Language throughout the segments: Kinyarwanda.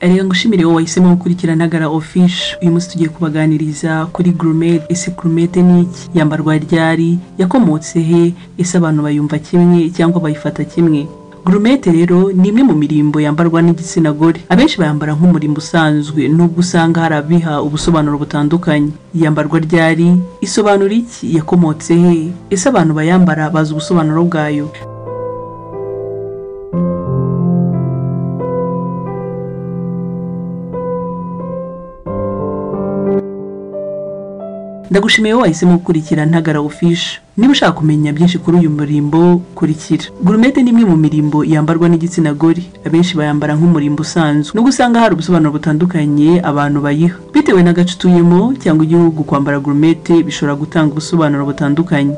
rero ngushimire wowe wahisemo gukurikirana gara office uyu munsi tugiye kubaganiriza kuri gourmet ese gourmet ni iki yambarwa ryari yakomotse he ese abantu bayumva kimwe cyangwa bayifata kimwe Gourmet rero ni imwe mu mirimbo yambarwa n'igitsina gore abenshi bayambara nk'umurimbo usanzwe nubwo usanga hari abiha ubusobanuro butandukanye yambarwa ryari isobanura iki yakomotse he ese abantu bayambara bazi ubusobanuro bwayo ndagushimiye wowe wahisemo gukurikira ntagara ofishe niba ushaka kumenya byinshi kuri uyu murimbo kurikira gurumete ni imwe mu mirimbo yambarwa n'igitsina gore abenshi bayambara nk'umurimbo usanzwe nubwo usanga hari ubusobanuro butandukanye abantu bayiha bitewe n'agace utuyemo cyangwa igihugu kwambara gurumete bishobora gutanga ubusobanuro butandukanye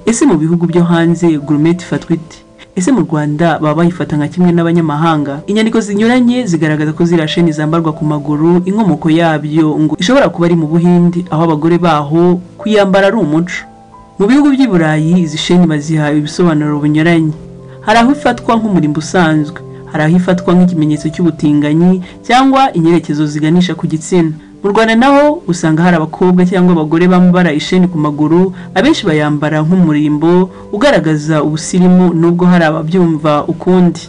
ese mu bihugu byo hanze gurumete ifatwa ite ese mu rwanda baba bayifata nka kimwe n'abanyamahanga inyandiko zinyuranye zigaragaza ko ziriya sheni zambarwa ku maguru inkomoko yabyo ngo ishobora kuba ari mu buhindi aho abagore baho kuyambara ari umuco mu bihugu by'i burayi izi sheni baziha ibisobanuro binyuranye hari aho ifatwa nk'umurimbo usanzwe hari aho ifatwa nk'ikimenyetso cy'ubutinganyi cyangwa inyerekezo ziganisha ku gitsina mu rwanda naho usanga hari abakobwa cyangwa abagore bambara isheni ku maguru abenshi bayambara nk'umurimbo ugaragaza ubusirimu nubwo hari ababyumva ukundi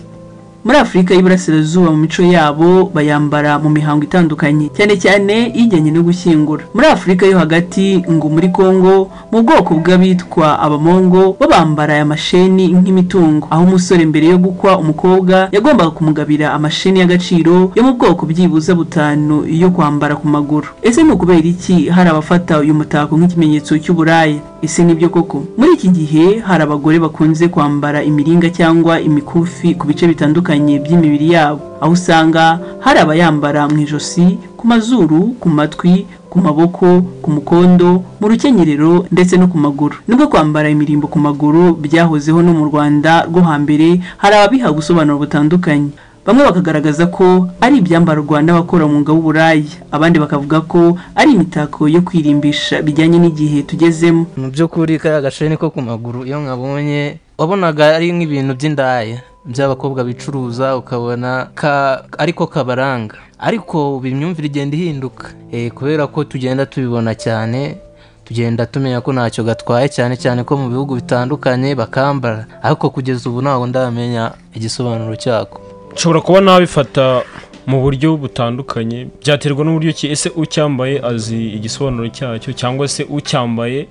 muri afurika y'iburasirazuba mu mico yabo bayambara mu mihango itandukanye cyane cyane ijyanye no gushyingura muri afurika yo hagati ngo muri kongo mu bwoko bw'abitwa abamongo bo bambara aya masheni nk'imitungo aho umusore mbere yo gukwa umukobwa yagombaga kumugabira amasheni y'agaciro yo mu bwoko byibuza butanu yo kwambara ku maguru ese ni ukubera iki hari abafata uyu mutako nk'ikimenyetso cy'uburaya ese nibyo koko muri iki gihe hari abagore bakunze kwambara imiringa cyangwa imikufi ku bice bitandukanye bitandukanye by'imibiri yabo aho usanga hari abayambara mu ijosi ku mazuru ku matwi ku maboko ku mukondo mu rukenyerero ndetse no ku maguru nubwo kwambara imirimbo ku maguru byahozeho no mu rwanda rwo hambere hari ababiha ubusobanuro butandukanye bamwe bakagaragaza ko ari ibyambarwa n'abakora umwuga w'uburayi abandi bakavuga ko ari imitako yo kwirimbisha bijyanye n'igihe tugezemo mu by'ukuri kariya gasheni ko ku maguru iyo mwabonye wabonaga ari nk'ibintu by'indaya by'abakobwa bicuruza ukabona ariko kabaranga ariko buri myumvire igenda ihinduka kubera ko tugenda tubibona cyane tugenda tumenya ko ntacyo gatwaye cyane cyane ko mu bihugu bitandukanye bakambara ariko kugeza ubu ntabwo ndamenya igisobanuro cyako nshobora kuba nabifata mu buryo butandukanye byaterwa n'uburyo ki ese ucyambaye azi igisobanuro cyacyo cyangwa se ucyambaye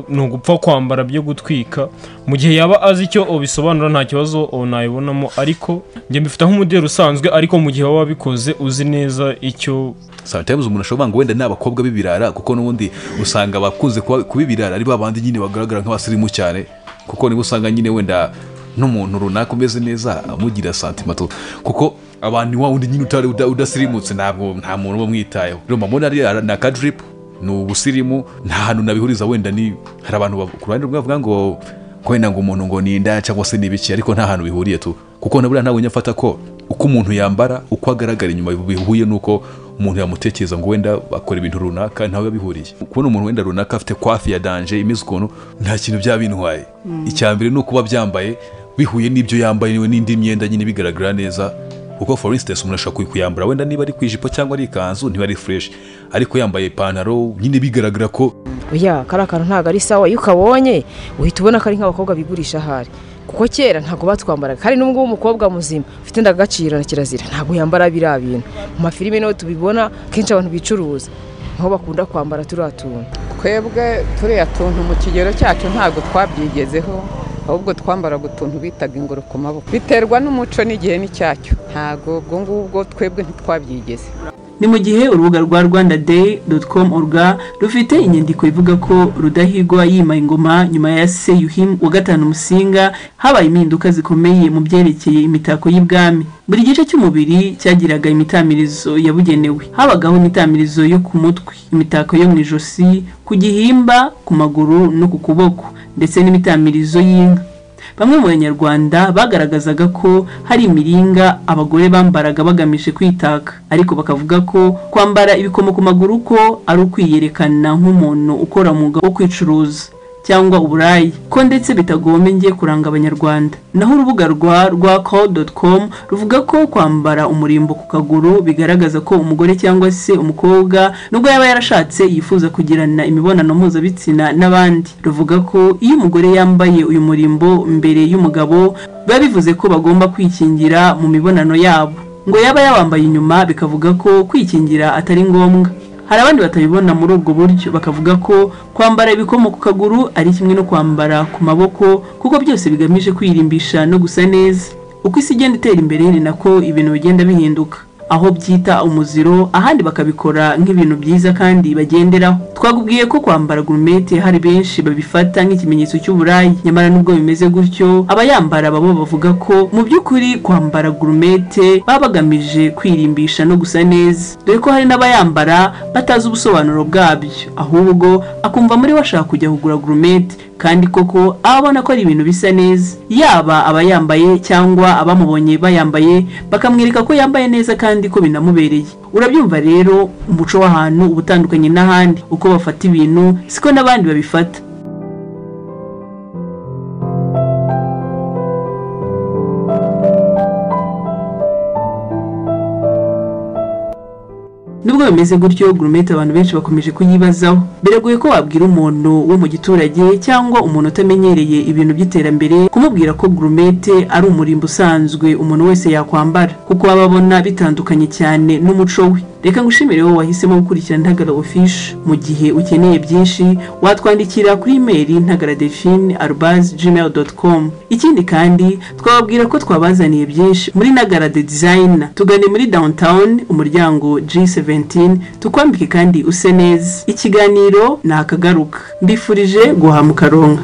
ni ugupfa kwambara byo gutwika mu gihe yaba azi icyo ubisobanura nta kibazo nayibonamo ariko njye mbifata nk'umuderi usanzwe ariko mu gihe waba wabikoze uzi neza icyo sometimes umuntu ashobora ngo wenda ni abakobwa b'ibirara kuko n'ubundi usanga abakunze kuba ibirara ari ba bandi nyine bagaragara nk'abasirimu cyane kuko nibo usanga nyine wenda n'umuntu runaka umeze neza amugira santimato kuko abantu wa wundi nyine utari udasirimutse ntabwo nta muntu uba mwitayeho rero mbona ariya ni akadiripu ni ubusirimu nta hantu nabihuriza wenda ni hari abantu ku ruhande rwe bavuga ngo wenda ngo umuntu ngo ni inda cyangwa se n'ibiki ariko nta hantu bihuriye tu kuko naburiya ntabwo nyafata ko uko umuntu yambara uko agaragara inyuma bihuye n'uko umuntu yamutekereza ngo wenda akora ibintu runaka ntawe bihuriye kubona umuntu wenda runaka afite kwafi ya danje imeze ukuntu nta kintu byaba bintwaye icya mbere ni ukuba byambaye bihuye n'ibyo yambaye n'indi myenda nyine bigaragara neza kuko for instance umuntu ashobora kuyambara wenda niba ari ku ijipo cyangwa ari ikanzu niba ari fureshi ariko yambaye ipantaro nyine bigaragara ko oya kari akantu ntabwo ari sawa iyo ukabonye uhita ubona ko ari nk'abakobwa bigurisha ahari kuko kera ntabwo batwambaraga kandi n'ubwo umukobwa muzima ufite indangagaciro na kirazira ntabwo yambara biriya bintu mu mafilime niho tubibona kenshi abantu bicuruza niho bakunda kwambara turiya tuntu twebwe turiya tuntu mu kigero cyacu ntabwo twabyigezeho ahubwo twambaraga utuntu bitaga ingoro ku maboko biterwa n'umuco n'igihe n'icyacyo ntabwo ubwo ngubwo twebwe ntitwabyigeze ni mu gihe urubuga rwa rwanda day com orga rufite inyandiko ivuga ko rudahigwa yima ingoma nyuma ya se yuhimu wa gatanu musinga habaye impinduka zikomeye mu byerekeye imitako y'ibwami buri gice cy'umubiri cyagiraga imitamirizo yabugenewe habagaho imitamirizo yo ku mutwe imitako yo mu ijosi ku gihimba ku maguru no ku kuboko ndetse n'imitamirizo y'inka bamwe mu banyarwanda bagaragazaga ko hari imiringa abagore bambaraga bagamije kwitaka ariko bakavuga ko kwambara ibikomo ku maguru ko ari ukwiyerekana nk'umuntu ukora umwuga wo kwicuruza cyangwa uburaya ko ndetse bitagomeye kuranga abanyarwanda naho urubuga rwa rwa call.com ruvuga ko kwambara umurimbo ku kaguru bigaragaza ko umugore cyangwa se umukobwa nubwo yaba yarashatse yifuza kugirana imibonano mpuzabitsina n'abandi ruvuga ko iyo umugore yambaye uyu murimbo mbere y'umugabo biba bivuze ko bagomba kwikingira mu mibonano yabo ngo yaba yawambaye inyuma bikavuga ko kwikingira atari ngombwa hari abandi batabibona muri ubwo buryo bakavuga ko kwambara ibikomo ku kaguru ari kimwe no kwambara ku maboko kuko byose bigamije kwirimbisha no gusa neza uko isi igenda itera imbere ni nako ibintu bigenda bihinduka aho byita umuziro ahandi bakabikora nk'ibintu byiza kandi bagenderaho twakubwiye ko kwambara gurumete hari benshi babifata nk'ikimenyetso cy'uburayi nyamara nubwo bimeze gutyo abayambara babo bavuga ko mu by'ukuri kwambara gurumete baba bagamije kwirimbisha no gusa neza dore ko hari n'abayambara batazi ubusobanuro bwabyo ahubwo akumva muri we ashaka kujya kugura gurumete kandi koko aba abona ko ari ibintu bisa neza yaba abayambaye cyangwa abamubonye bayambaye bakamwereka ko yambaye neza kandi ko binamubereye urabyumva rero umuco w'ahantu uba utandukanye n'ahandi uko bafata ibintu siko n'abandi babifata nubwo bimeze gutyo gurumete abantu benshi bakomeje kuyibazaho biragoye ko wabwira umuntu wo mu giturage cyangwa umuntu utamenyereye ibintu by'iterambere kumubwira ko gurumete ari umurimbo usanzwe umuntu wese yakwambara kuko baba babona bitandukanye cyane n'umuco we reka ngushimire wowe wahisemo gukurikira ntagara ofishe mu gihe ukeneye byinshi watwandikira kuri imeri ntagara define arubazi gmail doti komu ikindi kandi twababwira ko twabazaniye byinshi muri ntagara de dizayina tugane muri downtown umuryango G7 tukwambike kandi use neza ikiganiro ni akagaruka mbifurije guhaha mu karonga